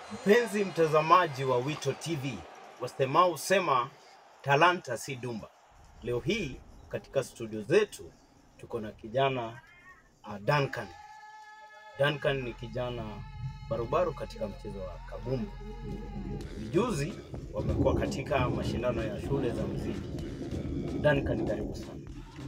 Mpenzi mtazamaji wa Wito TV, wasemao husema talanta si dumba. Leo hii katika studio zetu tuko na kijana uh, Duncan. Duncan ni kijana barubaru katika mchezo wa kabumbu. Vijuzi wamekuwa katika mashindano ya shule za muziki. Duncan, karibu sana.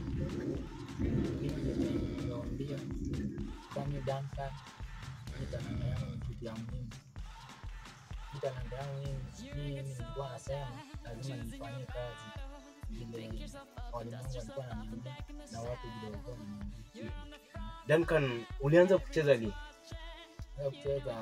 Nimewaambia kama dansa ni talanta yangu ni kitu ya muhimu. Hii talanta yangu mimi mimi nilikuwa nasema lazima nifanyie kazi vile walimu wangu walikuwa wananiambia na watu vile walikuwa wananiambia. Duncan, ulianza kucheza lini? Sasa kucheza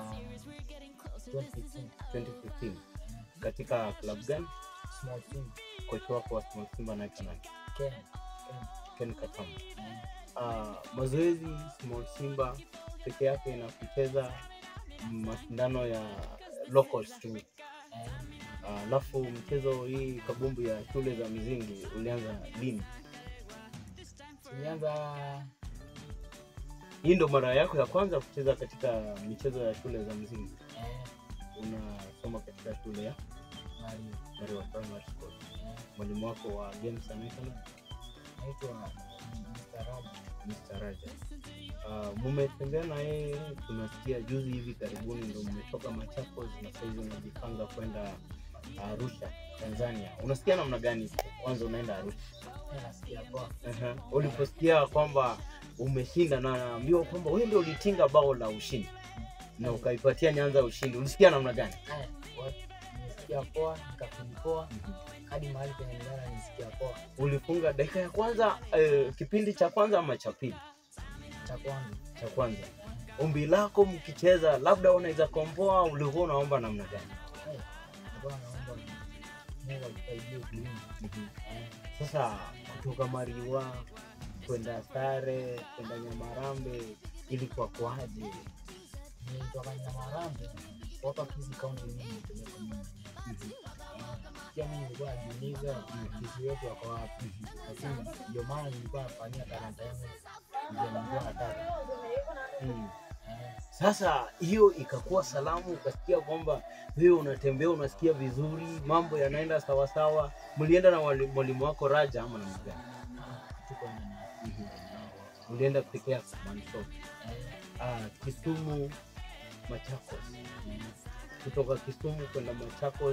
2015 2015. Katika club gani? small team Kocha wako wa Small Simba anaitwa nani? Ken Ken Katamba. Ken uh, mazoezi Small Simba peke yake na kucheza mashindano ya locals tu. eh, Ah, Alafu mchezo hii kabumbu ya shule za mizingi ulianza lini? tulianza Hii ndo mara yako ya kwanza kucheza katika michezo ya shule za mzingi? eh, Unasoma katika shule ya Mario Marewa Primary School. eh, Mwalimu wako wa games anaitwa nani? naitwa Mr. Raja Mr. Raja. Uh, mumetembea na yeye, tunasikia juzi hivi karibuni ndo mmetoka Machakos na saizi unajipanga kwenda Arusha, Tanzania. Unasikia namna gani kwanza unaenda Arusha? Eh, nasikia poa uh Uliposikia kwamba umeshinda na naambiwa kwamba wewe ndio ulitinga bao la ushindi na ukaipatia Nyanza ushindi, ulisikia namna gani? Eh, what? nisikia poa nikafili poa hadi mahali penye nilala nisikia poa Ulifunga dakika ya kwanza eh, kipindi cha kwanza ama cha pili? cha kwanza Cha kwanza. Ombi lako mkicheza, labda unaweza komboa, ulikuwa unaomba namna gani? Eh, nilikuwa naomba Mungu atusaidie kulinda Eh, Sasa kutoka Mariwa kwenda Sare kwenda Nyamarambe ilikuwa kwaje? nilitoka Nyamarambe mpaka Kisii kaunti mimi nilipeleka mimi mwenyewe. pia mimi nilikuwa najiuliza Kisii wetu wako wapi lakini ndio maana nilikuwa nafanyia talanta yangu ndio nilikuwa nataka Mm. Eh, Sasa hiyo ikakuwa salamu, ukasikia kwamba wewe unatembea unasikia vizuri, mambo yanaenda sawasawa. Mlienda na wali- mwalimu wako Raja ama namna gani? tuko na Mlienda peke yako Mansop? eh, Ah, Kisumu, Machakos. eh, Kutoka Kisumu kwenda Machakos,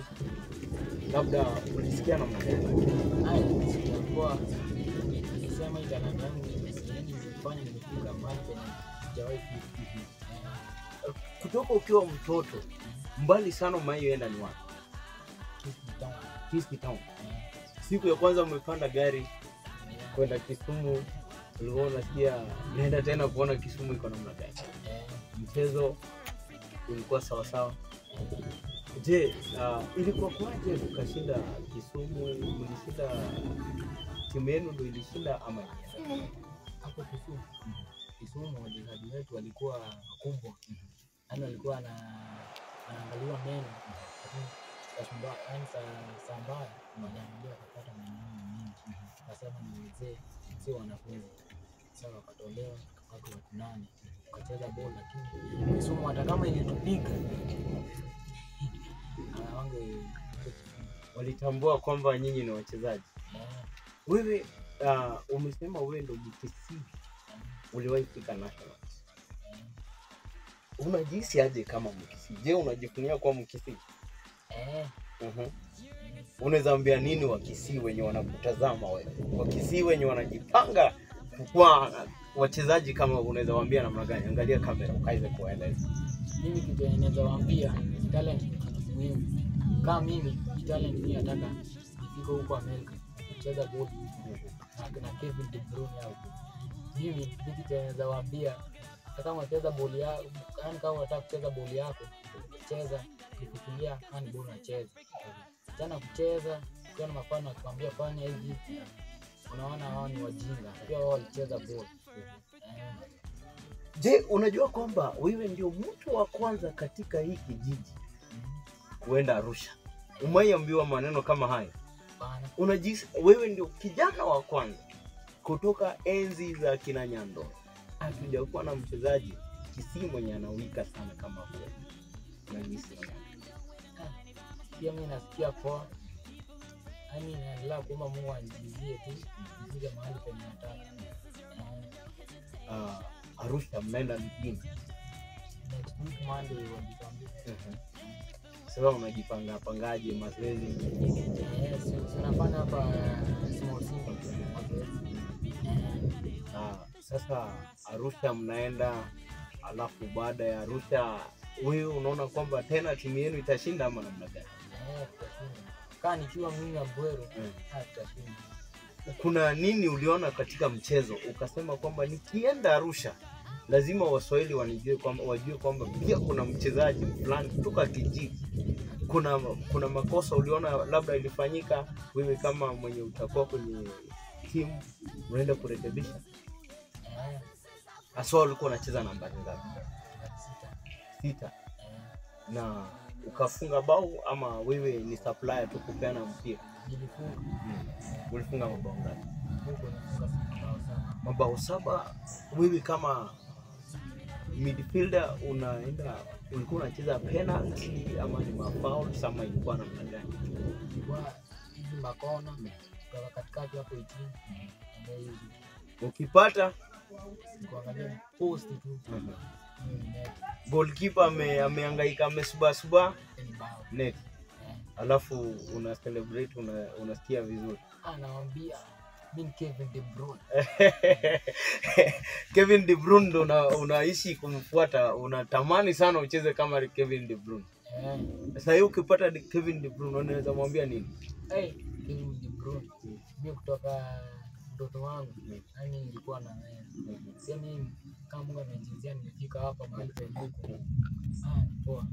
labda ulisikia namna gani? haya nilisikia poa nikisema hii talanta yangu yani nilifanya nimefika mahali penye sijawahi fika Eh, Kutoka ukiwa mtoto mbali sana umaioenda ni wapi? Kisii town. Kisii Town. Eh, Siku ya kwanza umepanda gari eh, kwenda Kisumu, ulikuwa unasikia naenda tena kuona Kisumu iko namna gani? eh, Mchezo ulikuwa sawasawa. Je, uh, ilikuwa kwaje ukashinda Kisumu? Mlishinda timu yenu ndo ilishinda ama ni- hapo Kisumu Kisumu wachezaji wetu walikuwa wakubwa, yaani walikuwa na wanaangaliwa meno, lakini kasumba- yaani saa saa mbaya waliangalia wakapata maneno mengi, wakasema ni wazee, si wanafunzi. Sasa wakatolewa watu watu nane wakacheza bol, lakini Kisumu hata kama ilitupiga wange walitambua kwamba nyinyi ni wachezaji. Wewe uh, umesema wewe ndo Mkisii, uliwahi fika national. Unajihisi aje kama Mkisii? Je, unajifunia kuwa Mkisii? eh, Mhm. Unaweza ambia nini Wakisii wenye wanakutazama wewe, Wakisii wenye wanajipanga kuwa wachezaji kama, unaweza waambia namna gani? Angalia kamera ukaweze kuwaeleza. mimi kitu yenye naweza waambia talent ni kitu muhimu. Kama mimi talent mimi nataka nifike huko Amerika kucheza bodi na na Kevin De Bruyne hapo. Mimi kitu chenye naweza waambia hata kama unacheza boli yako, yani kama unataka kucheza boli yako, cheza ukifikiria handball unacheza. Tena kucheza ukiwa na mafano akikwambia fanya hivi, unaona hao ni wajinga, pia wao walicheza boli. Eh, Je, unajua kwamba wewe ndio mtu wa kwanza katika hii kijiji kuenda Arusha? Umaiambiwa maneno kama hayo? bana Unajisi, wewe ndio kijana wa kwanza kutoka enzi za kina Nyando, hatujakuwa na mchezaji Kisii mwenye anawika sana kama huyo. unajihisi namna gani? pia mi nasikia poa yani naendelea kuomba mungu anijizie tu nifike mahali penye nataka Eh, Ah, Arusha mnaenda lini? next week monday wajitambia Sasa unajipanga pangaje mazoezi? Eh, si- si unafanya hapa small simple mazoezi Eh, Ah, sasa Arusha mnaenda, alafu baada ya Arusha wewe unaona kwamba tena timu yenu itashinda ama namna gani? eh, tutashinda kaa nikiwa mimi Abwero Mm. ah, tutashinda Kuna nini uliona katika mchezo ukasema kwamba nikienda Arusha lazima Waswahili wanijue kwamba wajue kwamba pia kuna mchezaji fulani kutoka kijiji. Kuna kuna makosa uliona labda ilifanyika, wewe kama mwenye utakuwa kwenye timu unaenda kurekebisha. Eh, Haswa ulikuwa unacheza nambari ngapi? sita. Sita. Eh, na ukafunga bao ama wewe ni supplier tu kupeana mpira? nilifunga Ulifunga mabao ngapi? huko nifunga bao sana Mabao saba. Wewe kama midfielder unaenda, ulikuwa unacheza penalty ama ni mafoul ama ilikuwa namna gani? ilikuwa hizi makona kutoka katikati hapo itini ndio hizi Ukipata kuangalia post tu hiyo ni net goalkeeper ame, amehangaika amesubasuba ni bao net, Eh, alafu una celebrate una, unasikia vizuri. anawambia mi ni Kevin De Bruyne Kevin De Bruyne ndo una, unaishi kumfuata, unatamani sana ucheze kama Kevin De Bruyne. eh Sasa hiyo ukipata De- Kevin De Bruyne unaweza mwambia nini? Hey, Kevin De Bruyne mi kutoka mtoto wangu yani nilikuwa na wewe pia mi kama Mungu amenijizia nimefika hapa mahali penye huko ah ni poa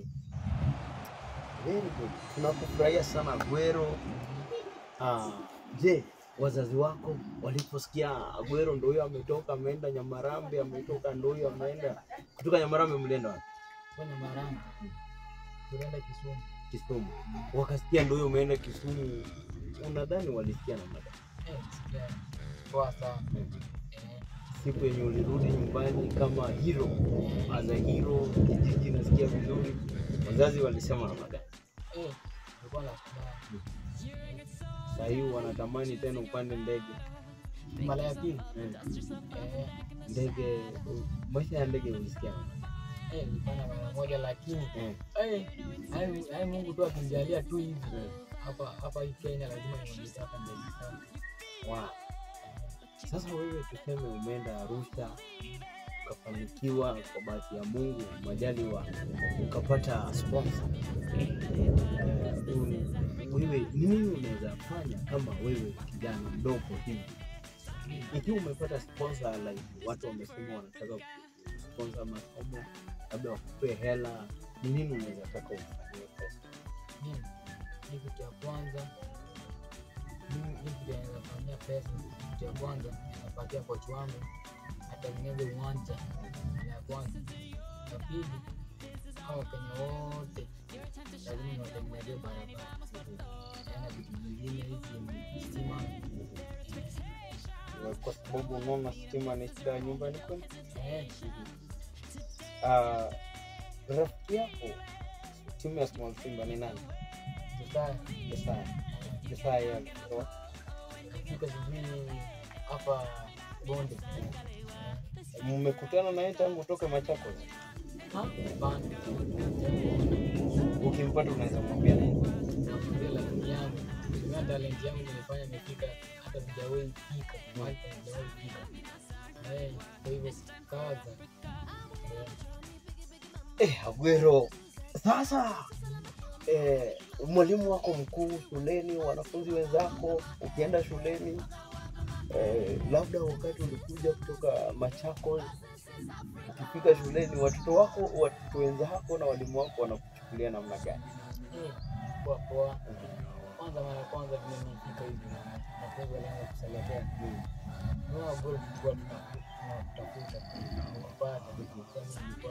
Very good. Tunakufurahia sana Agüero. Ah, je, wazazi wako waliposikia Agüero ndo huyo ametoka ameenda Nyamarambe, ametoka ndo huyo ameenda kutoka Nyamarambe, mlienda wapi? kwenye maranga tulienda Kisumu Kisumu. Wakasikia ndo huyo umeenda Kisumu, unadhani walisikia namna gani? eh sikia poa sana eh Siku yenye ulirudi nyumbani kama hero, as a hero, kijiji nasikia vizuri, wazazi walisema namna gani? eh nilikuwa na furaha Sasa hii wanatamani tena upande ndege mara ya pili Eh, eh ndege, maisha ya ndege ulisikia namna gani? eh nilifanya mara moja lakini Eh, eh hai hai Mungu tu akinijalia tu hivi eh. hapa hapa hii Kenya lazima niongeze hapa ndege sana Wow. Sasa wewe tuseme umeenda Arusha ukafanikiwa kwa bahati ya Mungu majaliwa ukapata sponsor. Eh, un- wewe ni nini unaweza fanya kama wewe kijana mdogo hivi ikiwa umepata sponsor like watu wamesema wanataka sponsor masomo labda wakupe hela ni nini unaweza taka ufanyie pesa mimi ni kitu ya kwanza mimi hii kitu ya naweza fanyia pesa kitu ya kwanza napatia kochi wangu atengeneze uwanja ya kwanza ya pili hao wakenya wote lazima niwatengenezee barabara na vitu vingine hizi stima kwa sababu unaona stima ni shida ya nyumbani kwenu eh, Ah, rafiki yako timu ya Small Simba ni nani? sasa Jesaya. Jesaya yeye alikuwa kafika sijui hapa bonde mmekutana naye tangu utoke Machakos. Ha? Hapana. Ukimpata unaweza mwambia nini? Nakwambia lakini yangu tumia talent yangu nilifanya imefika hata sijawahi fika mahali penye sijawahi fika. Eh, Kwa hivyo kaza Eh, Eh, Agüero. Sasa eh, mwalimu wako mkuu shuleni, wanafunzi wenzako, ukienda shuleni eh, labda wakati ulikuja kutoka Machakos, ukifika shuleni, watoto wako, watoto wenzako na walimu wako wanakuchukulia namna gani? eh, poa poa. Kwanza mara ya kwanza vile nilifika hivi na wanafunzi walianza kuselekea. Unaona bora tulikuwa tunatafuta kupata kwa mimi nilikuwa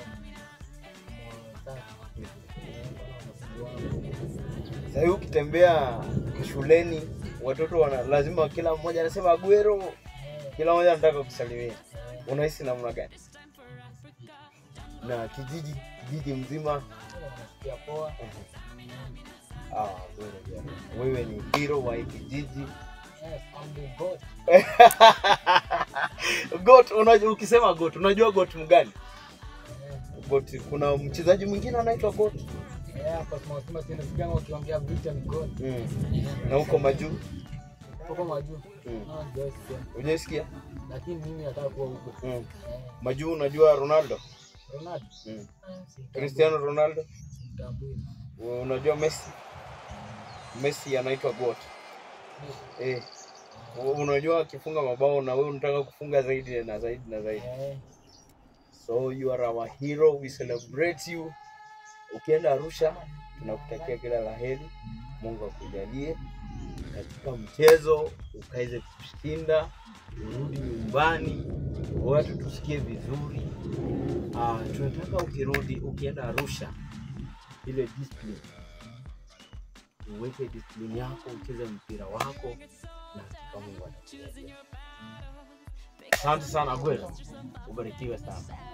Sasa hivi ukitembea shuleni watoto wana lazima kila mmoja anasema Agüero, kila mmoja anataka kusalimia. Unahisi namna gani? Na kijiji kijiji mzima. Nasikia poa. Ah, wewe bwana. wewe ni hero wa hii kijiji. Yes, I'm the goat. Goat, unajua ukisema goat, unajua goat mgani? Eh, Goat, kuna mchezaji mwingine anaitwa goat. eh, hapa tunasema tena sikia wakiongea Victor ni goat. Mm. Na huko majuu Huko majuu. Mm. Ah, sijasikia. Unasikia? Lakini mimi nataka kuwa huko. Mm. Eh, Majuu unajua Ronaldo? Ronaldo. Mm. Eh, simtambui. Cristiano Ronaldo? Simtambui. Unajua Messi? Messi anaitwa goat. Eh. Unajua akifunga mabao na wewe unataka kufunga zaidi na zaidi na zaidi. Eh, So you are our hero, we celebrate you. Ukienda Arusha, tunakutakia kila la heri. Mungu akujalie katika mchezo ukaweze kushinda, urudi nyumbani, watu tusikie vizuri. Ah, tunataka ukirudi, ukienda Arusha, ile discipline uweke discipline yako, ucheze mpira wako na hakika Mungu atakusaidia. Asante sana Gwelo, ubarikiwe sana.